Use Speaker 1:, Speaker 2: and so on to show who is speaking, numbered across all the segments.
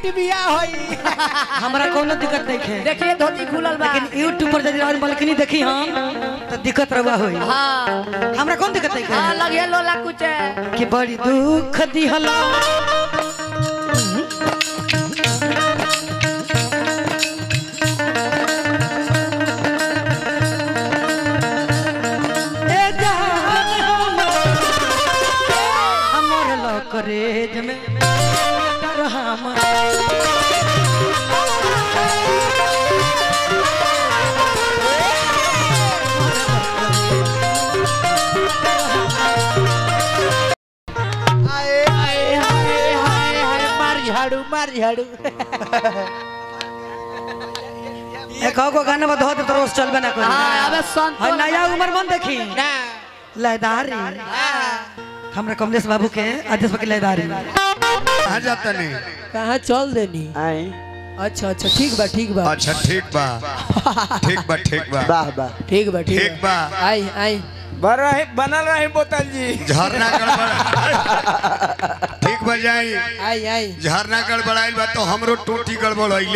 Speaker 1: बेटी बिया होई
Speaker 2: हमरा कोनो दिक्कत नहीं है
Speaker 3: देखिए धोती खुलल बा
Speaker 2: लेकिन यूट्यूब पर यदि और बल्कनी देखी हम तो दिक्कत रहुआ होई
Speaker 3: हाँ
Speaker 2: हमरा कौन दिक्कत नहीं
Speaker 3: हाँ
Speaker 2: है
Speaker 3: लगे लोला कुछ
Speaker 2: कि बड़ी दुख दिहला ए जान हमर हमर लकरेज में डर हमर
Speaker 1: आए आए हाय हाय हाय मार झाड़ू मार झाड़ू
Speaker 2: एक गो गाना में धो दे तो रोज चलबे ना करी
Speaker 3: हाँ अबे संत
Speaker 2: है नया उम्र मन देखी
Speaker 1: ना
Speaker 2: लयदारी हमरा कमलेश बाबू के आदेश पर के लयदारी
Speaker 4: कहाँ जाता नहीं
Speaker 1: कहाँ चल देनी
Speaker 5: आए
Speaker 1: अच्छा अच्छा ठीक बा ठीक बा
Speaker 4: अच्छा ठीक बा ठीक बा ठीक बा
Speaker 5: वाह वाह
Speaker 1: ठीक बा ठीक
Speaker 4: ठीक बा
Speaker 1: आई आई
Speaker 5: बन रहे बनल रहे बोतल जी
Speaker 4: झरना गड़बड़ ठीक बा जाई
Speaker 1: आई आई
Speaker 4: झरना गड़बड़ाइल बा तो हमरो टूटी गड़बड़ाइले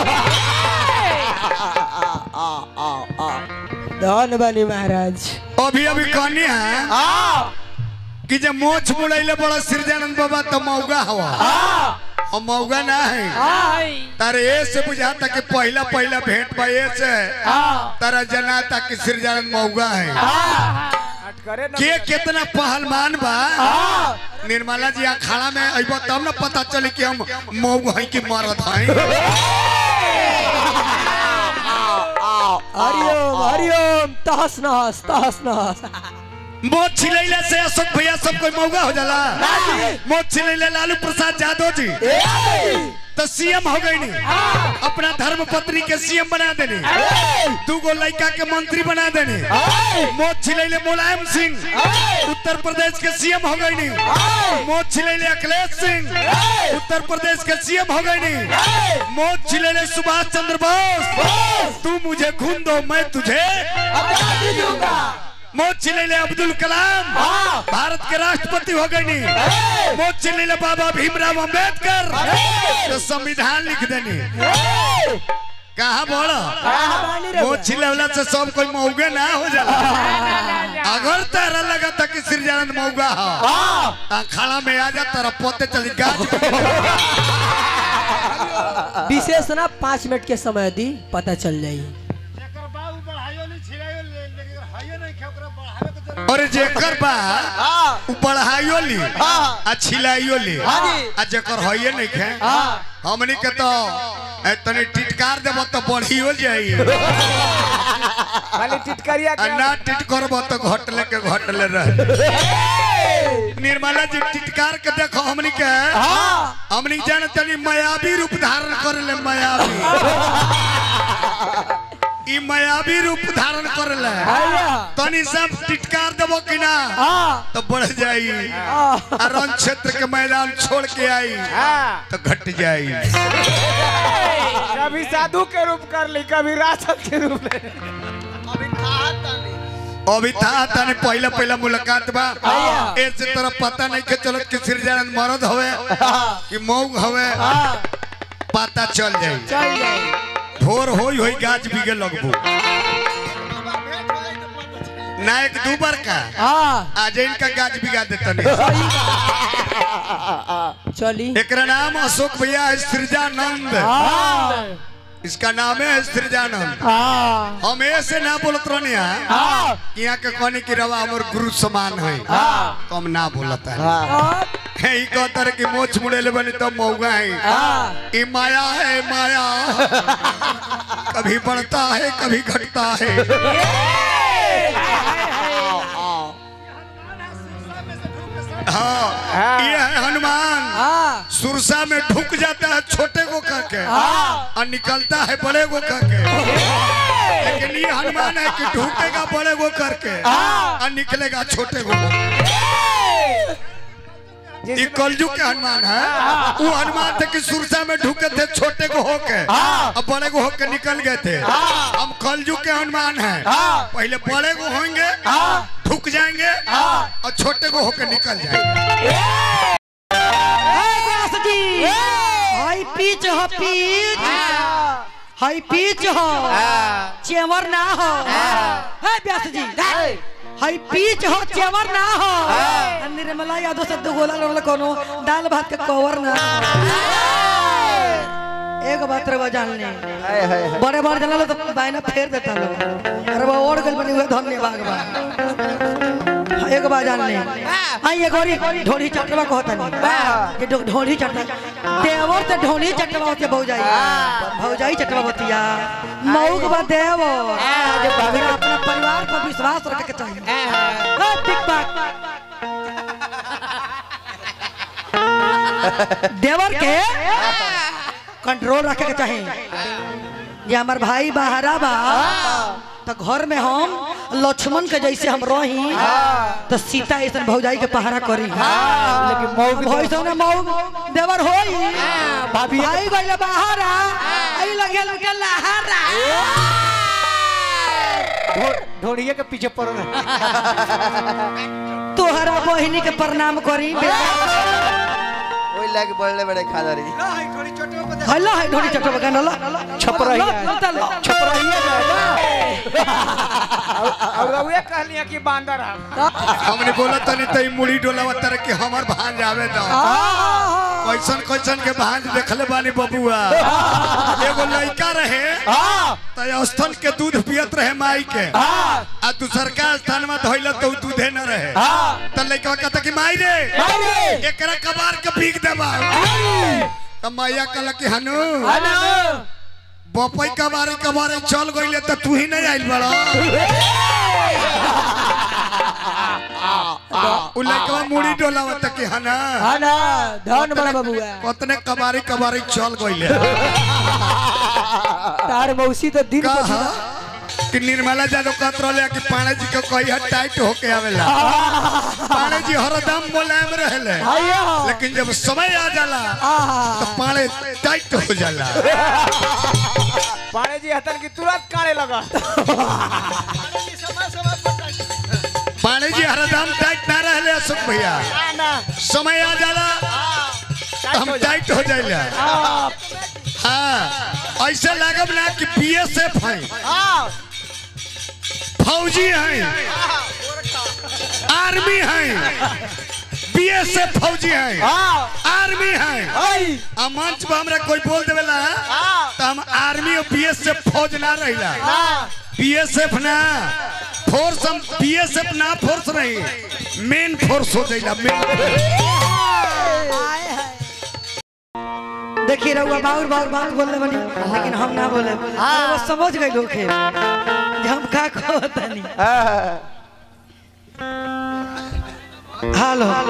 Speaker 1: धन बनी महाराज
Speaker 4: अभी अभी कहनी है कि जब मोछ मुड़ैले बड़ा सिरजानंद बाबा तो मौगा हवा और मौगा ना है तारे ए से बुझाता कि पहला पहला भेंट बा ए से तारा जनाता कि सिरजानंद मौगा है के कितना पहलवान बा निर्मला जी अखाड़ा में अइबो तब ना पता चली कि हम मौग है कि मरद है
Speaker 1: हरिओम हरिओम तहस नहस तहस नहस
Speaker 4: मोच छिलैले से अशोक भैया सब कोई मौगा हो जाला मोच छिलैले लालू प्रसाद यादव जी तो सीएम हो गई नी अपना धर्म पत्नी के सीएम बना देने दू गो लड़का के मंत्री बना देने मोच छिलैले मुलायम सिंह उत्तर प्रदेश के सीएम हो गई नी मोच छिलैले अखिलेश सिंह उत्तर प्रदेश के सीएम हो गई नी मोच छिलैले सुभाष चंद्र बोस तू मुझे खून दो मैं तुझे मौत चिल्ले अब्दुल कलाम भारत के राष्ट्रपति हो गए नी मौत चिल्ले बाबा भीमराव अंबेडकर तो संविधान लिख देनी कहा बोलो मौत चिल्ला से सब कोई मौगे ना हो जाला अगर तारा लगा था कि सिरजानंद मौगा हो खाना में आ जा तारा पोते चली गाज
Speaker 1: विशेष ना पाँच मिनट के समय दी पता चल जाई
Speaker 4: और जेकर बा उ बढ़ाइयो ली आ छिलाइयो ली आ जेकर होइए नहीं खे हमनी के तो ए, तनी टिटकार देबो तो बढ़ियो जाई
Speaker 5: खाली टिटकरिया
Speaker 4: आ ना टिट करबो तो घटले के घटले रह निर्मला जी टिटकार के देखो हमनी के हमनी जान तनी मायावी रूप धारण करले मायावी ई मायावी रूप धारण करले तनी सब टिटकार देबो कि ना तो बढ़ जाई आ रण क्षेत्र के मैदान छोड़ के आई तो घट जाई
Speaker 5: कभी साधु के रूप कर ली कभी राक्षस के रूप ले
Speaker 4: अभी था तने पहला पहला मुलाकात बा ऐसे तरह पता नहीं के चलत कि सिरजानंद मरद हवे कि मौग हवे पता चल जाई
Speaker 1: चल जाई
Speaker 4: भोर होई होई गाछ बिगे लगबू ना एक दू बार का
Speaker 1: हाँ
Speaker 4: आज इनका गाछ बिगा देतनी
Speaker 1: चली
Speaker 4: एकरा नाम अशोक भैया है सृजानंद
Speaker 1: हाँ
Speaker 4: इसका नाम है सृजानंद
Speaker 1: हाँ
Speaker 4: हम ऐसे ना बोलत रहनी है कि यहाँ के कहने की रवा हमर गुरु समान है तो हम ना बोलता है है ई कहता रहे कि मोछ मुड़ेले बनी तो मौगा है ई माया है माया कभी बढ़ता है कभी घटता है हाँ ये है हनुमान
Speaker 1: हाँ
Speaker 4: सुरसा में ढुक जाता है छोटे को करके और निकलता है बड़े को करके लेकिन ये हनुमान है कि ढूंढेगा बड़े को करके और निकलेगा छोटे को ये कलयुग के हनुमान है वो हनुमान थे कि सुरसा में ढुके थे छोटे को होके और बड़े को होके निकल गए थे हम कलयुग के हनुमान हैं पहले बड़े को होंगे ढुक जाएंगे और छोटे को होके निकल जाएंगे
Speaker 2: व्यास जी आई पी हो पीच हाई पीच हो चेवर ना हो है व्यास जी हाई पीच हो चेवर ना हो निर्मला यादव से दो गोला रोल कोनो दाल भात के कवर ना एक बात रवा जान ले बड़े बड़े जनल तो बायना फेर देता लो अरे वो ओढ़ गल बनी हुए धन्यवाद बा हाँ, एक बार जान ले हाँ ये गोरी ढोली चटवा कहता नहीं ये ढो- ढोली चटवा देवर से ढोली चटवा होती है भौजाई भौजाई चटवा होती है मऊक बा देवर अगर अपना परिवार पर विश्वास रखे के चाहिए हाँ, टिक टाक देवर के कंट्रोल रखे के चाहिए ये हमार भाई बहरा बा तो घर में हम लक्ष्मण के जैसे हम रही तो सीता ऐसा भौजाई के पहरा करी लेकिन मौग भैसो ने मौग देवर होई भाभी भाई गइले बहरा आई लगे लगे लहरा
Speaker 5: ढोड़िए के पीछे पड़ रहे
Speaker 2: तोहरा बहिनी के प्रणाम करी
Speaker 6: ওই লাগে বললে বেড়ে খাদারি
Speaker 2: हल्ला है ढोली चटो बगान हल्ला
Speaker 5: छपराही
Speaker 2: छपराही
Speaker 5: छपराइए और रउए कहलिया कि बांदर हम
Speaker 4: हमने बोला तनी तई मुड़ी डोलावा तर के हमर भांज आवे दो कैसन कैसन के भांज देखले बानी बबुआ एगो लड़का रहे त स्थल के दूध पियत रहे माई के आ दूसर का स्थान में धइल तो दूधे न रहे त लड़का कहता कि माई रे एकरा कबार के पीक देबा त मैया कहला कि हनु बपई कबारे कबारे चल गइले त तू ही नहीं आइल बड़ा उ लड़का मुड़ी डोलावत कि हना
Speaker 5: ना धन बड़ा बबुआ
Speaker 4: कतने कबारी कबारी चल गइले
Speaker 5: तार मौसी तो दिन
Speaker 4: कहा कि निर्मला जादव कहत रहले कि पाणे जी के कही टाइट होके आवेला पाणे जी हरदम मुलायम रहेले लेकिन जब समय आ जाला तो पाणे टाइट हो जाला
Speaker 5: पाणे जी हतन की तुरंत काने लगा
Speaker 4: पाणे जी हरदम टाइट ना रहले अशोक भैया
Speaker 5: ना
Speaker 4: समय आ जाला तो हम टाइट हो जाइला हाँ ऐसे लागब ना कि बीएसएफ है फौजी हैं आर्मी हैं बीएसएफ फौजी हैं आर्मी हैं आ मंच पर हमरा कोई बोल देवेला तो हम आर्मी और बीएसएफ फौज ना रहिला बीएसएफ ना फोर्स हम बीएसएफ ना फोर्स नहीं मेन फोर्स हो जाइला मेन
Speaker 2: देखिए रहुआ बाउर बाउर बात बोलने बनी लेकिन हम ना बोले वो समझ गए लोग के जे हम का कहतनी हेलो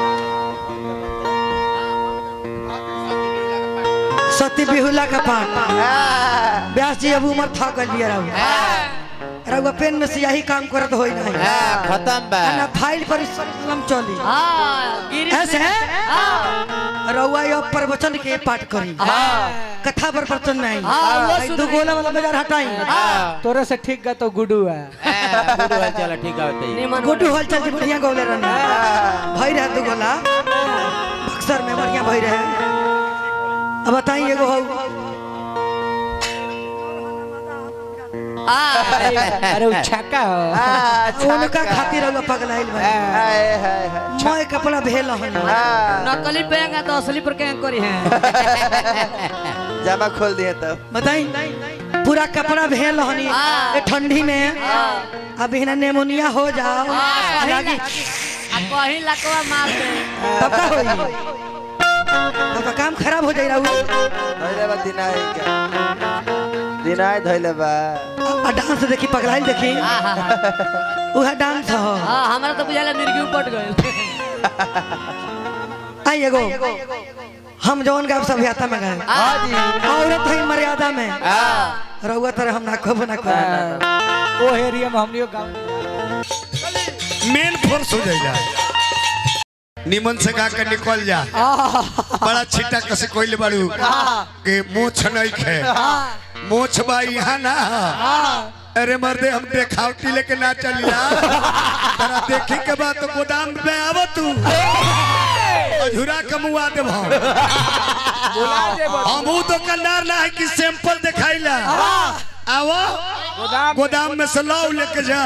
Speaker 2: सती बिहुला का पाठ व्यास जी अब उम्र था कर लिया रहू रहुआ पेन में से यही काम करत होई नहीं
Speaker 6: খতম বা
Speaker 2: ना फाइल पर कलम चली
Speaker 3: हाँ गिरी
Speaker 2: ऐसे रउआ ये प्रवचन के पाठ करी कथा पर प्रवचन में आई आई दो गोला वाला बाजार हटाई
Speaker 5: तोरे से ठीक गा तो गुडू है
Speaker 6: চলো ঠিক আছে
Speaker 3: निमन
Speaker 2: गोटू हल चल बढ़िया गौले रहने भई रहे दो गोला बक्सर में बढ़िया भई रहे अब बताई एगो हो
Speaker 5: अरे वो छक्का हो
Speaker 2: उनका खातिर रउआ पगलाइल बा मैं कपड़ा भेल हन
Speaker 3: नकली पेंगा तो असली पर क्या करी है
Speaker 6: জামা खोल दिए तो
Speaker 2: बताई पूरा कपड़ा भेल हनी
Speaker 3: हाँ।
Speaker 2: ए ठंडी में अभी ना नेमोनिया हो जाओ लागी
Speaker 3: आ कहीं लकवा मार दे
Speaker 2: तब का होई तब तो काम खराब हो जाई रहू
Speaker 6: धइले बा दिनाय दिनाय धइले बा
Speaker 2: आ डांस देखी पगलाइल देखी
Speaker 3: हाँ हाँ हाँ
Speaker 2: उहा डांस हो
Speaker 3: हाँ हमारा तो बुझाला मिर्गी उपट गए
Speaker 2: आई एगो हम जौन गायब सभ्यता में गए औरत है मर्यादा में रउआ तरह हम ना कब ना कब
Speaker 5: वो एरिया में हमनियो गांव
Speaker 4: मेन फोर्स हो जाइला निमन से गा के निकल जा बड़ा छिटा कसे कोइल बाड़ू के मोछ नहीं खे मोछ बा यहाँ ना अरे मर्दे हम देखावटी लेके ना चलिया तरा देखी के बाद तो गोदाम में आव तू अधूरा कमुआ देव
Speaker 5: बुला दे बस।
Speaker 4: हम ऊ दुकानदार ना है कि सैंपल दिखाइला आवो
Speaker 5: गोदाम
Speaker 4: गोदाम में से लाओ लेके जा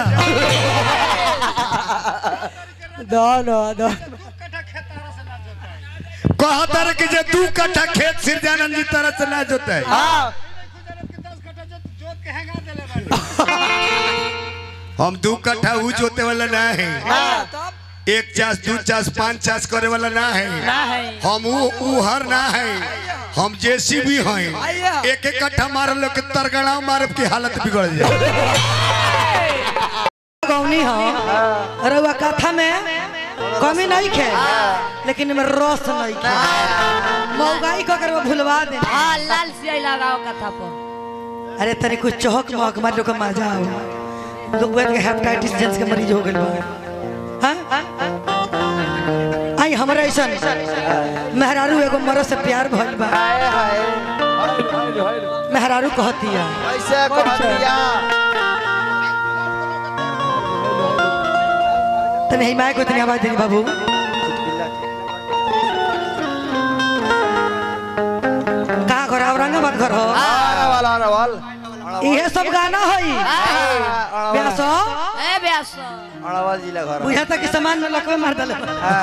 Speaker 2: दो दो दो
Speaker 4: कहा तर के जे दू कट्ठा खेत सिरजानंद जी तरह से ना जोते है
Speaker 5: हाँ
Speaker 4: हम दू कट्ठा ऊ जोते वाला ना है
Speaker 5: हाँ
Speaker 4: एक चास दू चास पांच चास करे वाला ना है
Speaker 3: ना है
Speaker 4: हम ऊ ऊ हर ना है हम जेसीबी हैं एक एक कट्ठा मार लो के तरगड़ा मारब की हालत बिगड़ जाए
Speaker 2: गौनी हो रउआ कथा में कमी नहीं खे लेकिन में रस नहीं खे मौगाई को कर वो भुलवा दे
Speaker 3: हाँ लाल सियाई लगाओ कथा पर
Speaker 2: अरे तनी कुछ चौक मौक मार लोग के मजा आओ लोग बैठ के हेपेटाइटिस जेंस के मरीज हो गइल बा हाँ? आई हमरा ऐसा मेहरारू एगो मरो से प्यार भइल बा
Speaker 6: हाय हाय
Speaker 2: मेहरारू कहती है
Speaker 6: ऐसे कह दिया
Speaker 2: तनी हिमाय को तनी आवाज देनी बाबू कहाँ घर औरंगाबाद घर हो
Speaker 6: अरवल अरवल
Speaker 2: इहे सब गाना होई ब्यासो
Speaker 3: ए ब्यास
Speaker 6: अरवल जिला घर
Speaker 2: बुझा तक सामान में लकवे मार दले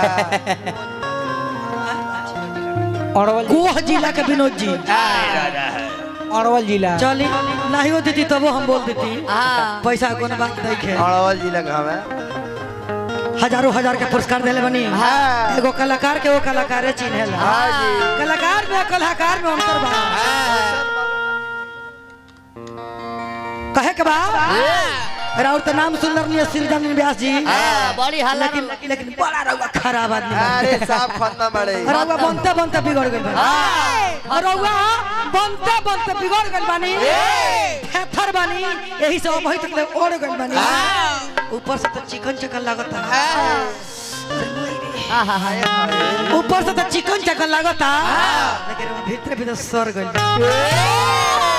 Speaker 5: अरवल
Speaker 2: गोह जिला के विनोद जी
Speaker 5: अरवल जिला
Speaker 2: चली नहीं होती थी तबो हम बोल देती
Speaker 3: हाँ
Speaker 2: पैसा कोनो बात नहीं खे
Speaker 6: अरवल जिला का है
Speaker 2: हजारों हजार के पुरस्कार देले बनी
Speaker 6: हाँ।
Speaker 2: एगो कलाकार के वो कलाकारे चिन्हेला
Speaker 6: हाँ जी
Speaker 2: कलाकार में कलाकार में अंतर बा कहे के बा राउर तो नाम सुंदर नहीं सिरजन व्यास जी
Speaker 3: हाँ, बड़ी हल्ला
Speaker 2: लेकिन लेकिन बड़ा रउआ खराब आदमी बा।
Speaker 6: अरे साफ खतना बड़े
Speaker 2: रउआ बनते बनते बिगड़ गइल बानी और रउआ बनते बनते बिगड़ गइल बानी थेथर बानी यही से अबही तक ले ओड़ गइल बानी ऊपर से तो चिकन चकन लागता ऊपर से तो चिकन चकन लागता लेकिन वो भीतर भीतर सर गइल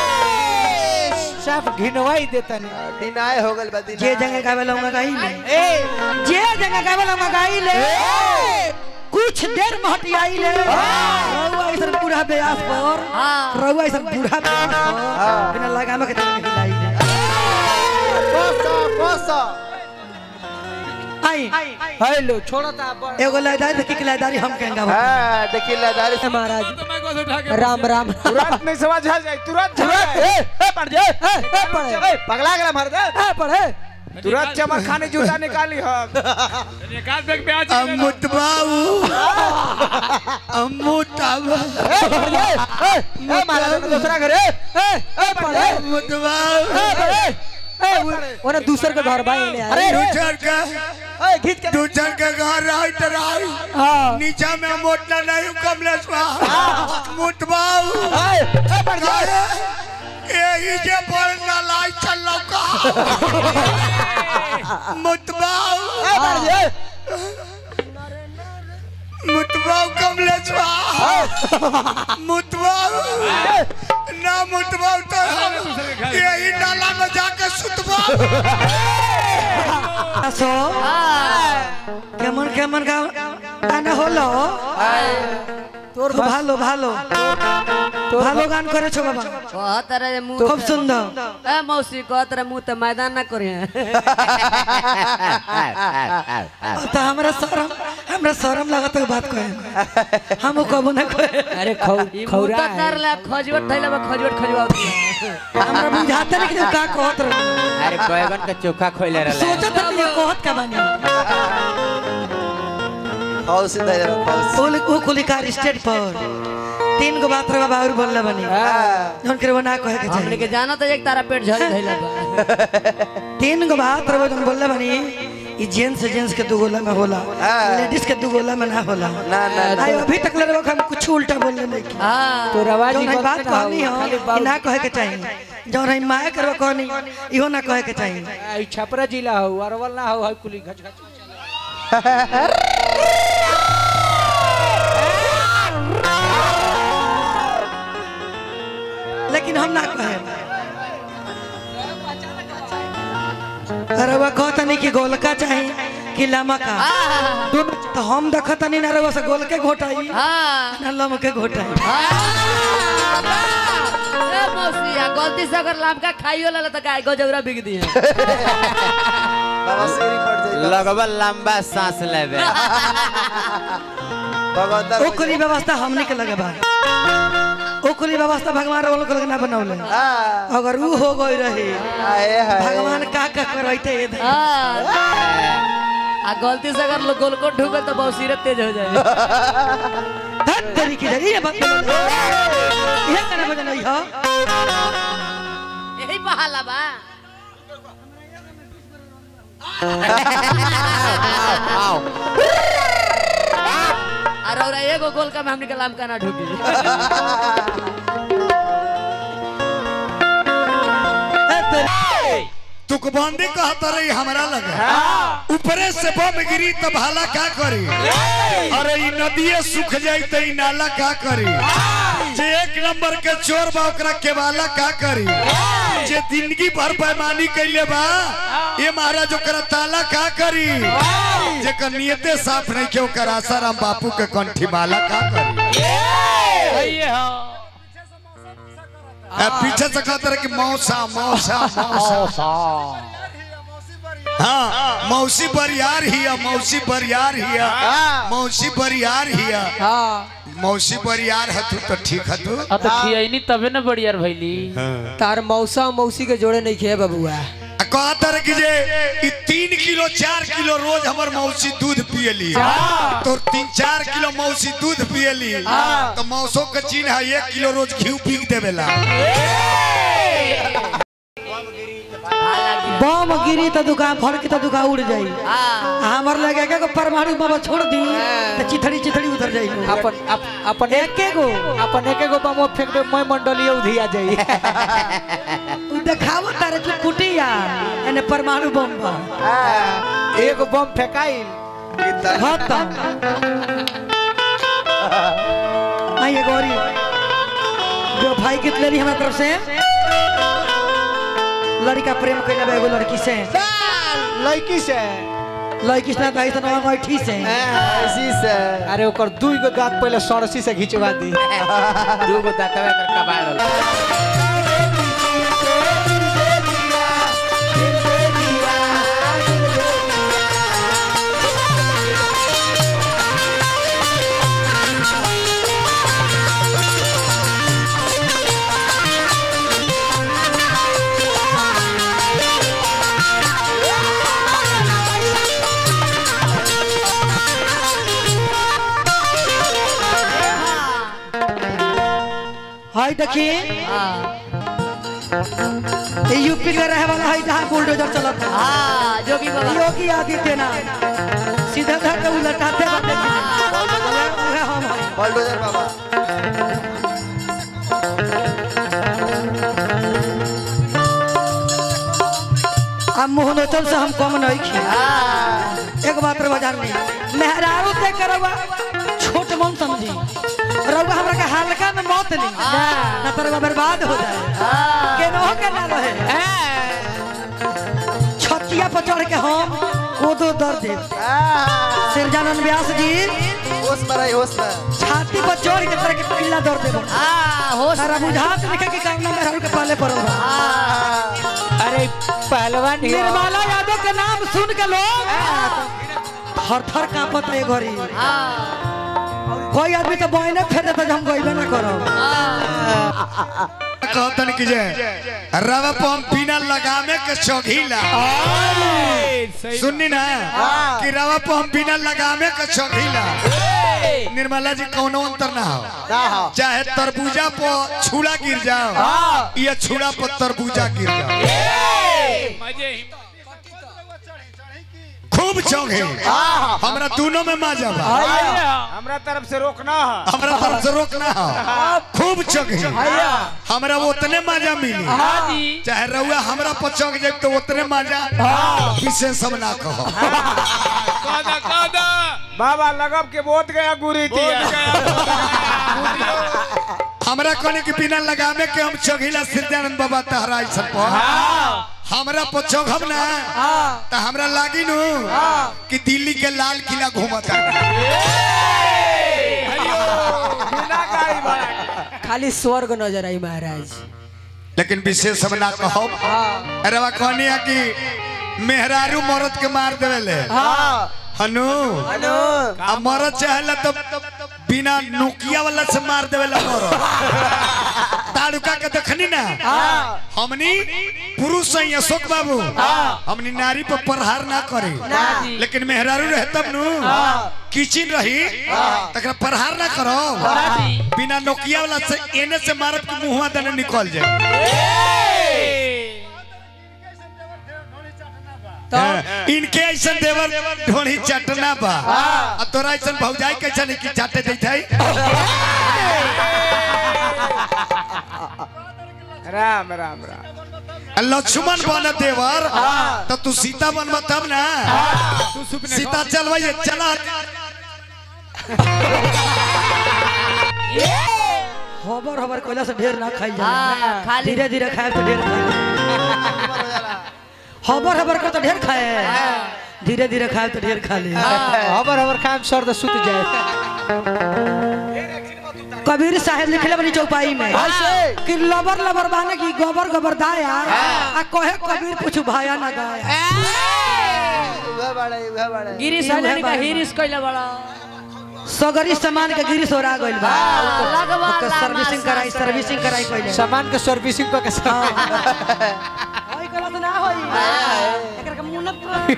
Speaker 5: साफ घिनवाई देता नहीं
Speaker 6: दिनाय हो गल बा
Speaker 2: जे
Speaker 6: दिनाय
Speaker 2: जगह गावे लऊंगा गाई ले
Speaker 5: ए
Speaker 2: जे जगह गावे लऊंगा गाई ले कुछ देर में हटियाई ले रउआ इधर बूढ़ा ब्यास पर
Speaker 3: हाँ।
Speaker 2: रउआ इधर बूढ़ा ब्यास पर बिना लगामे के तने हिलाई ले
Speaker 6: कोसा कोसा
Speaker 2: आई
Speaker 5: हेलो छोड़ो ता ब-
Speaker 2: एगो लयदारी देखी के लयदारी हम कहेंगे
Speaker 6: हां देखिए लदारी से
Speaker 2: महाराज राम राम
Speaker 5: तुरंत नहीं समझ आ जाए तुरंत तुरंत ए ए पड़ जा ए ए पड़े ए पगला गया मार दे
Speaker 2: ए पढ़े
Speaker 5: तुरंत चमक खाने जूता निकाली हम
Speaker 4: अमुत बाबू अमुत बाबू
Speaker 5: ए पड़ जा ए ए मारा दे दूसरा घर ए ए ए पड़े
Speaker 4: अमुत बाबू
Speaker 5: ए पड़े ए ओने दूसर के घर भाई ने अरे
Speaker 4: दूसर का
Speaker 5: ए खींच के
Speaker 4: दूसर के घर राइट राइट
Speaker 5: हां
Speaker 4: नीचा में मोटना नहीं कमलेश बाबू मुत बाबू
Speaker 5: ए ए पड़ जा
Speaker 4: यही जे बोल ना लाई चल लौका मुत बाबू
Speaker 5: ए पड़ जा
Speaker 4: मुत बाबू कमलेश बाबू मुत बाबू ना मुत बाबू तो हम यही नाला में जाके सुतबा
Speaker 2: আসো কেমন কেমন গাও গানা হলো তোর ভালো ভালো ভালো গান করেছো বাবা
Speaker 3: कह तरह मुंह
Speaker 2: খুব সুন্দর
Speaker 3: ए मौसी कह तरह मुंह तो मैदान ना करे
Speaker 2: तो हमरा शरम हमरा शरम लागत है बात कहे हम कबो ना कहे
Speaker 5: अरे खौ
Speaker 3: ई मुंह
Speaker 5: खौरा
Speaker 3: तो तर ला खजवट थैला में खजवट खजवाओ
Speaker 2: हमरा बुझाते नहीं कि तू का कहत रहे
Speaker 7: अरे बैगन का चोखा खोले रहला
Speaker 2: सोचत रहे कि कहत का बानी
Speaker 6: हाउस दे हाउस
Speaker 2: ओल ओ कुलिकार स्टेट पर तीन गो बात रहा बाउर बोलले बनी जौन करे वो ना कहे के
Speaker 3: हमने
Speaker 2: चाहिए
Speaker 3: के जाना तो एक तारा पेट झड़ धैला बा
Speaker 2: तीन गो बात रहा जौन बोलले बनी ई जेंट्स जेंट्स के दू गोला में होला लेडीज के दू गोला में ना होला
Speaker 6: ना ना
Speaker 2: आई अभी तक ले हम कुछ उल्टा बोलले नहीं की
Speaker 3: हां
Speaker 5: तो रवाजी
Speaker 2: जौन है बात
Speaker 5: गलत ना
Speaker 2: कहनी
Speaker 5: हो
Speaker 2: हो
Speaker 5: खाली
Speaker 2: ई
Speaker 5: बाबू
Speaker 2: ना कहे के चाहिए जौन है माया करवा कहनी इहो ना कहे के चाहिए
Speaker 5: आई छपरा जिला हो अरवल ना हो है कुली घच घच
Speaker 2: लेकिन हम ना कहे अरे वह कहता नहीं कि गोलका चाहिए कि लामा का दोनों तो हम देखत नहीं ना रवा से गोल के घोटाई
Speaker 3: हाँ
Speaker 2: ना लम के घोटाई
Speaker 3: ए मौसी आ गलती से अगर लमका खाइयो लेला तो गाय गजौरा बिक दी
Speaker 6: बाबा सीढ़ी पड़ जाएगा
Speaker 7: लगवा लंबा सांस लेवे
Speaker 6: भगवंता
Speaker 2: ओकरी व्यवस्था हमने के लगे बा ओकरी व्यवस्था भगवान वालों के लगे ना बनौले
Speaker 6: हाँ
Speaker 2: अगर ऊ हो गई रही
Speaker 6: आए हाय
Speaker 2: भगवान का का करैते ये दे।
Speaker 3: आ गलती से अगर लोग गोलकोट ढूके तो बहुत सिरत तेज हो जाए
Speaker 2: धत तरीके से ये बात ये करना बजा नहीं हो
Speaker 3: यही बहाला बा अरे और एगो गोल का में हमने के लमका ना ढूकी
Speaker 4: तुकबंदी कहता रही हमरा लगे ऊपरे से बम गिरी तब हाला का करी अरे ई नदिए सूख जाई त ई नाला का करी जे एक नंबर के चोर बा ओकरा केवाला का करी जे जिंदगी भर बेईमानी कैले बा ये महाराज ओकरा ताला का करी जेकर नियते साफ नहीं के ओकर आसाराम बापू के कंठी माला का करी आ, पीछे से कहता रहे कि मौसा मौसा मौसा हाँ मौसी बरियार हिया मौसी बरियार हिया मौसी बरियार हिया मौसी बरियार हतु तो ठीक हतु
Speaker 1: अब तो खियनी तबे न बढ़िया भैली
Speaker 5: तार मौसा मौसी के जोड़े नहीं खे बबुआ
Speaker 4: आ कहता रहे कि जे ई तीन किलो चार किलो रोज हमर मौसी दूध पियली तो तीन चार किलो मौसी दूध पियली तो मौसो के चिन्ह है एक किलो रोज घी पीक देवेला
Speaker 2: बम गिरी तो दुकान फड़ के तो दुकान उड़ जाई हमर लगे के परमाणु बाबा छोड़ दी तो चिथड़ी चिथड़ी उतर जाई
Speaker 5: अपन अप- अपन
Speaker 2: एके गो
Speaker 5: अपन एके गो बम फेंक दे मैं मंडलीय उधिया जाई
Speaker 2: उ देखावो तारे तू कुटिया एने परमाणु बम बा
Speaker 5: एगो बम फेंकाइल
Speaker 2: खत्म आइए गौरी जो भाई कितने रही हमारे तरफ से लड़का प्रेम कैले बा एगो लड़की से
Speaker 5: लड़की से
Speaker 2: लड़की से ना से ना ठीक से
Speaker 6: इसी से
Speaker 5: अरे ओकर दू गो दांत पहले सड़सी से घिंचवा दी
Speaker 7: दू गो दांतवा कर कबाड़ होला।
Speaker 2: हाय देखिए ये यूपी का रहे वाला है जहाँ बुलडोजर चलत है
Speaker 3: हाँ जोगी बाबा
Speaker 2: योगी आदित्यनाथ सीधा धर के उलटाते बाटे उहे हम हैं
Speaker 6: बलडोजर बाबा
Speaker 2: हम मोहनोचल से हम कम नहीं खी एक बात रवा जान ली मेहरारू ते करवा छोट मन समझी रउआ हमरा के हल्का में मौत ली ना तो रउआ बर्बाद हो जाए के न हो के ना रहे छतिया पर चढ़ के हम कोदो दर्द दे सिरजानंद व्यास जी
Speaker 6: होश में रही होश में
Speaker 2: छाती पर चढ़ के तरह के पिल्ला दर्द दे
Speaker 3: हाँ हो
Speaker 2: सारा बुझात लिखे के कामना मेहरारू के पहले पड़ल बा
Speaker 5: अरे पहलवान ही
Speaker 2: निर्मला यादव के नाम सुन के लोग थर थर कांपत है घरी कोई आदमी तो बहने फेर देता जो हम गईबे ना करो
Speaker 4: कहतन कि जे रवा पम बिना लगामे के चौघीला सुननी ना कि रवा पम बिना लगामे के चौघीला निर्मला जी कोनो अंतर ना हो
Speaker 6: ना हो
Speaker 4: चाहे तरबूजा पर छुड़ा गिर जाओ या छुड़ा पर तरबूजा गिर जाओ खूब चौघे हमरा दोनों में मजा बा
Speaker 5: हमरा तरफ से रोकना है
Speaker 4: हमरा तरफ से रोकना हो खूब चौघे हमरा उतने मजा मिली चाहे रउआ हमरा पर चौक जाए तो उतने मजा विशेष हम ना कहो
Speaker 5: बाबा लगब के बोत गया गुरी
Speaker 4: हमरा कहने के बिना लगामे के हम चौघीला सिद्धानंद बाबा तहरा ऐसा पर हमरा पछोघब ना तो हमरा लागी नु कि दिल्ली के लाल किला घूमता
Speaker 5: बिना गाड़ी भाड़ा
Speaker 1: खाली स्वर्ग नजर आई महाराज
Speaker 4: लेकिन विशेष हम ना कहब अरे वा कहनी है कि मेहरारू मरद के मार देवेले हनु
Speaker 6: अनु
Speaker 4: आ मरद चाहेला तो बिना नोकिया वाला से मार देवेला मरद ताड़ुका के देखनी ना हमनी पुरुष हैं अशोक बाबू हमनी नारी पर प्रहार ना करी लेकिन मेहरारू रहे तब नु किचिन रही तकरा प्रहार ना करो बिना नोकिया वाला से एने से मारब के मुंहवा देने निकल जाए हाँ, इनके ऐसा देवर ढोली चटना बा आ तोरा ऐसा भौजाई कैसा नहीं कि चाटे देत है
Speaker 5: राम राम राम
Speaker 4: आ लक्ष्मण बन देवर तो तू सीता बन तब ना सीता चलवाइए चला
Speaker 2: हबर हबर कोयला से ढेर ना खाई
Speaker 3: हाँ,
Speaker 2: जाए
Speaker 3: खाली-
Speaker 2: धीरे धीरे खाए तो ढेर खाए हबर हबर कर तो ढेर खाए धीरे धीरे खाए तो ढेर खा ले
Speaker 5: हबर हबर काम सर तो सुत जाए
Speaker 2: कबीर साहेब लिखले बनी चौपाई में कि लबर लबर बाने की गोबर गोबर दाया आ कहे कबीर कुछ भाया ना गाया
Speaker 6: उहा बड़ा उहा बड़ा
Speaker 3: गिरीश हजारी का हिरिस कइले बड़ा
Speaker 2: सगरी सामान के गिरी सोरा गइल बा
Speaker 3: लगवा
Speaker 2: ओकर
Speaker 3: लामा
Speaker 2: सर्विसिंग कराई
Speaker 3: सा-
Speaker 2: सर्विसिंग कराई पहले
Speaker 5: सामान के सर्विसिंग को के
Speaker 2: होई कला तो ना होई एकरा के मुंह न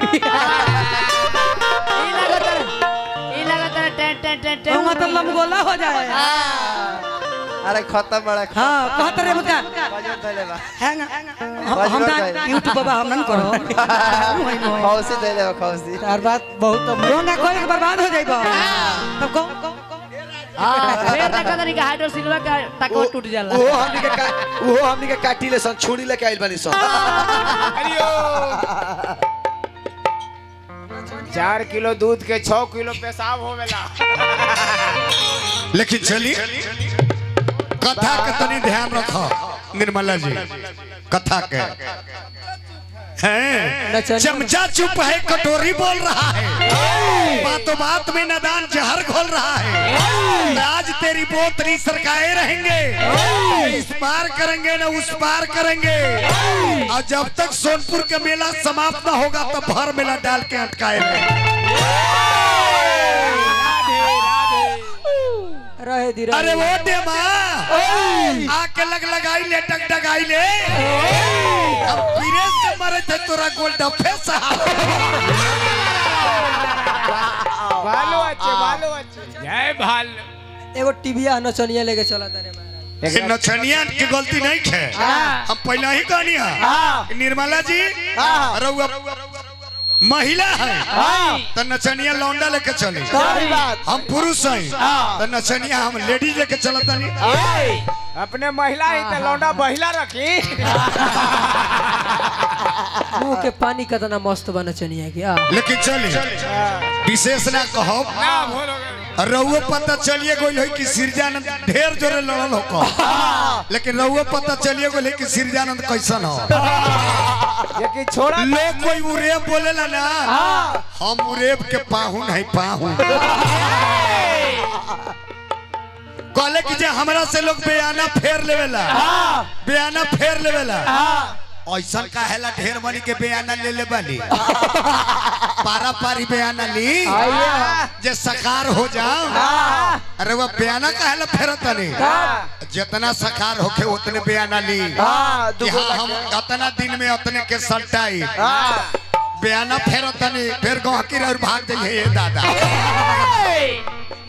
Speaker 3: ई लागत ई लागत टें टें टें टें
Speaker 2: तो मतलब गोला हो जाए
Speaker 6: अरे खत्म बड़ा
Speaker 2: हां कहत रे बुका
Speaker 6: बजट धैले बा
Speaker 2: हैंग हम ना यूट्यूब बाबा हम न करो
Speaker 6: खौसी धैले बा खौसी
Speaker 5: तार बात बहुत
Speaker 2: रोंगा कोई के बर्बाद हो जाइबो तब को
Speaker 3: हां फेर देखा तनी का हाइड्रो सिल्वा का टको टूट जाला
Speaker 8: वो हमनी के का वो हमनी के काटी ले सन छुरी लेके आइल बानी सन
Speaker 5: चार किलो दूध के छह किलो पेशाब होवेला
Speaker 4: लेकिन चली कथा के तनी ध्यान रखो निर्मला जी कथा के हैं चमचा चुप है कटोरी बोल रहा है बातों बात में नदान जहर घोल रहा है आज तेरी बोतरी सरकाए रहेंगे न इस पार करेंगे न उस पार करेंगे और जब तक सोनपुर का मेला समाप्त न होगा तब भर मेला डाल के अटकाए रहेंगे
Speaker 1: रहे दी
Speaker 4: अरे वो दे माँ आके लग लगाई ले टक टगाई ले अब पीरे से मरे थे तोरा गोल डफे साहब
Speaker 5: भालो अच्छे भालो अच्छे जय भाल
Speaker 1: एगो टीविया नचनिया लेके चला तारे महाराज
Speaker 4: ये नचनिया की गलती नहीं है हम पहले ही कहनी है निर्मला जी रउआ महिला है तो नचनिया लौंडा लेके चले हम पुरुष हैं तो नचनिया हम लेडीज लेके चलता नहीं
Speaker 5: अपने महिला ही तो लौंडा बहिला रखी
Speaker 1: मुंह के पानी कितना मस्त बा नचनिया के आ
Speaker 4: लेकिन चलिए विशेष ना कहो रउआ पता चलिए गई है कि सिरजानंद ढेर जोरे लड़ल हो लेकिन रउआ पता चलिए गई है कि सिरजानंद कैसन हो
Speaker 5: ये छोड़ा
Speaker 4: लोग कोई उरेब बोलेला ना हम उरेब के पाहुन है पाहुन कहले कि जे हमरा से लोग बयाना फेर लेवेला बयाना फेर लेवेला ऐसा काहेला ढेर मनी के बयाना ले ले बाली पारा पारी बयाना ली जे सकार हो जाओ अरे वो बयाना काहेला फेरत नहीं जितना सकार होके उतने बयाना ली कि हाँ हम अतना दिन में उतने के सल्टाई बयाना फेरत नहीं फिर गहकी और भाग जाइए ये दादा